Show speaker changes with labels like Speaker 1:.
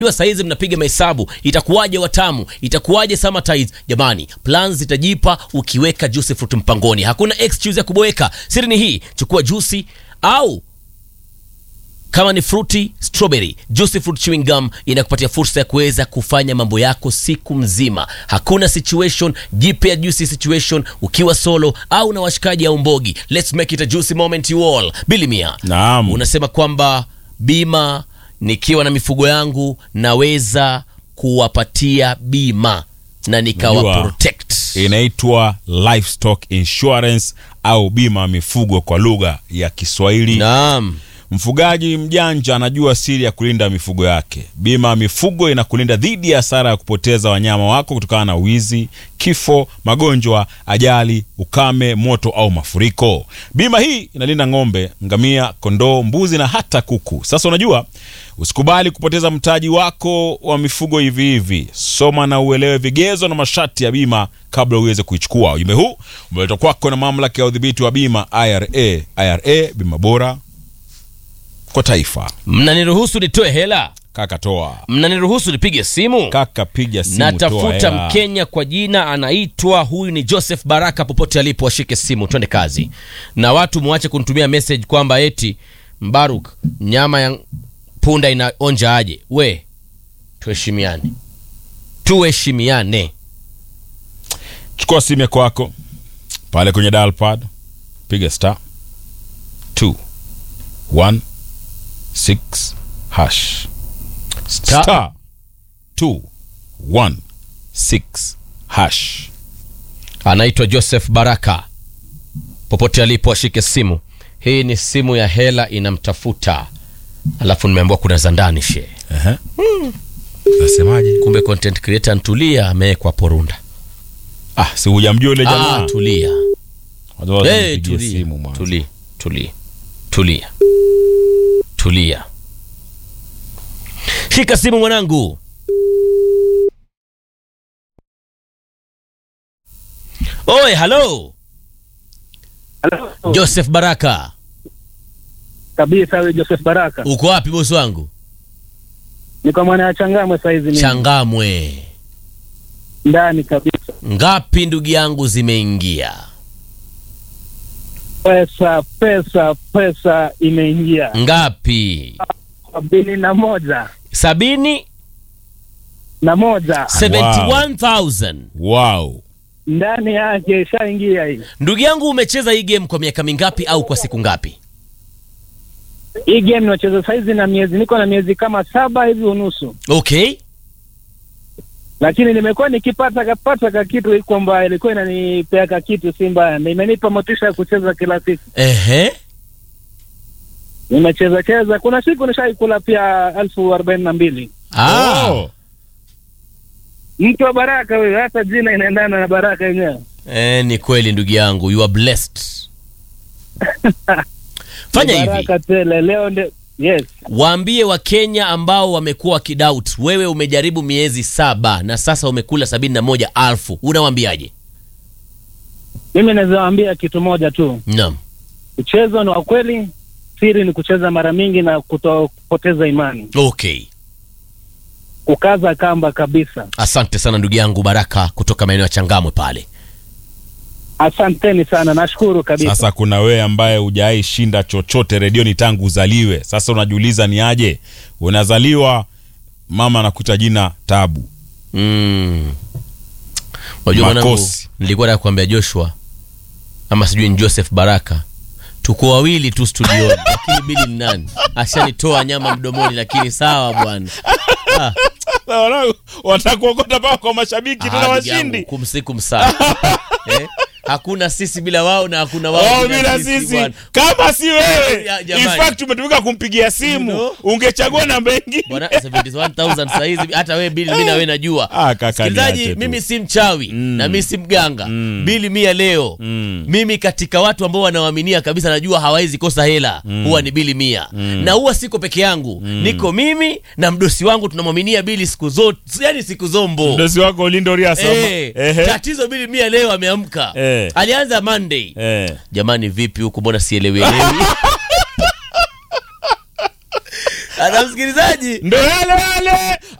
Speaker 1: Jua saizi mnapiga mahesabu, itakuwaje watamu, itakuwaje Summertide? Jamani, plans zitajipa ukiweka juice fruit mpangoni, hakuna excuse ya kuboeka. Siri ni hii, chukua juice au kama ni fruity strawberry juicy fruit chewing gum inakupatia fursa ya kuweza kufanya mambo yako siku mzima. Hakuna situation, jipe ya juicy situation ukiwa solo au na washikaji au mbogi. Let's make it a juicy moment you all. Billy Mia,
Speaker 2: Naam.
Speaker 1: unasema kwamba bima, nikiwa na mifugo yangu naweza kuwapatia bima na nikawa
Speaker 2: Najua.
Speaker 1: protect.
Speaker 2: inaitwa livestock insurance au bima ya mifugo kwa lugha ya Kiswahili.
Speaker 1: Naam.
Speaker 2: Mfugaji mjanja anajua siri ya kulinda mifugo yake. Bima ya mifugo inakulinda dhidi ya hasara ya kupoteza wanyama wako kutokana na wizi, kifo, magonjwa, ajali, ukame, moto au mafuriko. Bima hii inalinda ng'ombe, ngamia, kondoo, mbuzi na hata kuku. Sasa unajua, usikubali kupoteza mtaji wako wa mifugo hivi hivi. Soma na uelewe vigezo na masharti ya bima kabla uweze kuichukua. Ujumbe huu umeletwa kwako na mamlaka ya udhibiti wa bima IRA. IRA, bima bora kwa taifa.
Speaker 1: Mnaniruhusu nitoe hela?
Speaker 2: Kaka toa,
Speaker 1: Mnaniruhusu nipige simu?
Speaker 2: kaka piga simu, toa
Speaker 1: natafuta
Speaker 2: hela.
Speaker 1: mkenya kwa jina anaitwa huyu ni joseph baraka popote alipo ashike simu twende kazi na watu mwache kunitumia message kwamba eti mbaruk nyama ya punda inaonja aje we tuheshimiane tuheshimiane
Speaker 2: Chukua simu yako kwako pale kwenye dial pad, piga star 2 1 6 hash
Speaker 1: Star.
Speaker 2: star 2 1 6 hash.
Speaker 1: anaitwa joseph baraka popote alipo ashike simu hii ni simu ya hela inamtafuta alafu nimeambiwa kuna za ndani she
Speaker 2: Ehe. Nasemaje?
Speaker 1: kumbe content creator ntulia amewekwa porunda
Speaker 2: Ah, si hujamjua yule
Speaker 1: ah,
Speaker 2: jamaa.
Speaker 1: tulia
Speaker 2: Watu
Speaker 1: Hey,
Speaker 2: wanipigie
Speaker 1: tulia,
Speaker 2: simu mwanzo.
Speaker 1: tulia, tulia, tulia, tulia. Shika simu mwanangu. Oe, halo
Speaker 3: Halo.
Speaker 1: Joseph Baraka,
Speaker 3: kabisa wewe Joseph Baraka.
Speaker 1: uko wapi bosi wangu?
Speaker 3: Niko mwana ya Changamwe saizi mimi.
Speaker 1: Changamwe.
Speaker 3: Ndani kabisa.
Speaker 1: Ngapi ndugu yangu zimeingia?
Speaker 3: Pesa pesa pesa imeingia.
Speaker 1: Ngapi?
Speaker 3: Sabini na moja.
Speaker 1: Sabini,
Speaker 3: Na moja.
Speaker 1: 71,000.
Speaker 2: Wow.
Speaker 3: Ndani yake ishaingia hii.
Speaker 1: Ndugu yangu umecheza hii game kwa miaka mingapi au kwa siku ngapi?
Speaker 3: Hii game nacheza saizi na miezi niko na miezi kama saba hivi unusu.
Speaker 1: Okay.
Speaker 3: Lakini nimekuwa nikipata kapata ka kitu hii kwamba ilikuwa inanipea ka kitu si mbaya. Na imenipa motisha ya kucheza kila siku.
Speaker 1: Ehe.
Speaker 3: Nimecheza cheza. Kuna siku nishaikula pia elfu arobaini na mbili.
Speaker 1: Ah.
Speaker 2: Oh.
Speaker 3: Mtu wa Baraka wewe, hata jina inaendana na Baraka yenyewe.
Speaker 1: Eh, ni kweli ndugu yangu, you are blessed. Fanya hivi,
Speaker 3: Baraka tele leo ndio yes.
Speaker 1: waambie Wakenya ambao wamekuwa wakidoubt, wewe umejaribu miezi saba na sasa umekula sabini na moja alfu, unawaambiaje?
Speaker 3: Mimi naweza waambia kitu moja tu,
Speaker 1: Naam,
Speaker 3: mchezo ni wa kweli, siri ni kucheza mara mingi na kutopoteza imani,
Speaker 1: okay.
Speaker 3: kukaza kamba kabisa.
Speaker 1: Asante sana ndugu yangu Baraka kutoka maeneo ya Changamwe pale.
Speaker 3: Asanteni sana, nashukuru kabisa.
Speaker 2: Sasa kuna wewe ambaye hujawahi shinda chochote redioni tangu uzaliwe. Sasa unajiuliza ni aje? Unazaliwa mama anakuita jina Tabu.
Speaker 1: Mm. Unajua mwanangu,
Speaker 2: Makosi.
Speaker 1: nilikuwa nataka kuambia Joshua ama sijui ni Joseph Baraka, tuko wawili tu studioni, lakini bili ni nani? Ashanitoa nyama mdomoni, lakini sawa bwana. Ah,
Speaker 2: Watakuokota paka kwa mashabiki
Speaker 1: ah,
Speaker 2: tuna
Speaker 1: ndugu yangu,
Speaker 2: washindi.
Speaker 1: kumsiku sana eh? Hakuna sisi bila wao na hakuna wao
Speaker 2: Oh, bila sisi
Speaker 1: bwana.
Speaker 2: kama si wewe
Speaker 1: Ya,
Speaker 2: in
Speaker 1: jamani.
Speaker 2: fact umetumika kumpigia simu
Speaker 1: You know?
Speaker 2: ungechagua namba ingine
Speaker 1: Bwana 71000 saa hizi hata wewe bili mimi na wewe najua.
Speaker 2: Ah, kaka,
Speaker 1: Msikilizaji,
Speaker 2: niache tu.
Speaker 1: mimi si mchawi na mimi si mganga.
Speaker 2: Mm.
Speaker 1: Bili mia leo.
Speaker 2: Mm.
Speaker 1: Mimi katika watu ambao wanawaaminia kabisa najua hawawezi kosa hela huwa ni bili mia na huwa siko peke yangu niko mimi na mdosi wangu tunamwaminia bili siku zote yani siku zombo
Speaker 2: mdosi wako Lindo Riasa
Speaker 1: Eh,
Speaker 2: Ehe.
Speaker 1: tatizo bili mia leo ameamka
Speaker 2: Eh.
Speaker 1: alianza Monday
Speaker 2: Eh.
Speaker 1: jamani vipi huku mbona sielewielewi ana msikilizaji
Speaker 2: ndo yale yale